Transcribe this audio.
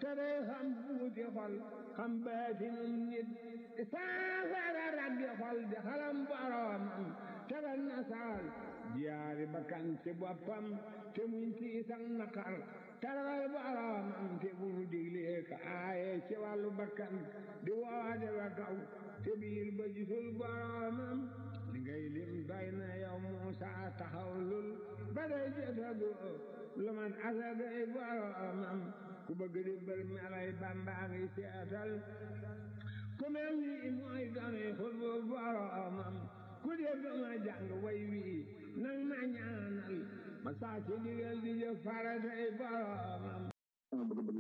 te day xam buuti xol xam baatinum nit saafara rabbi xol di xalam boroomam tegal na saal jiyaari bakkan ci boppam te muñ tiisan naqar taragal boroomam te bu mu diglee ka aaye ci wàllu bakkan di woote ba kaw te biir ba gisul boroomam li ngay lim doy na yow Muusa taxaw lul ba day jotagu lu man asagay boroomam ku bëgg di bër melay Bamba ngi seetal ku mel ni mooy gane xutbu boroomam ku dégg ma jàng way wii nang ma ñaanal ma saa ci digal di jëf faratay boroomam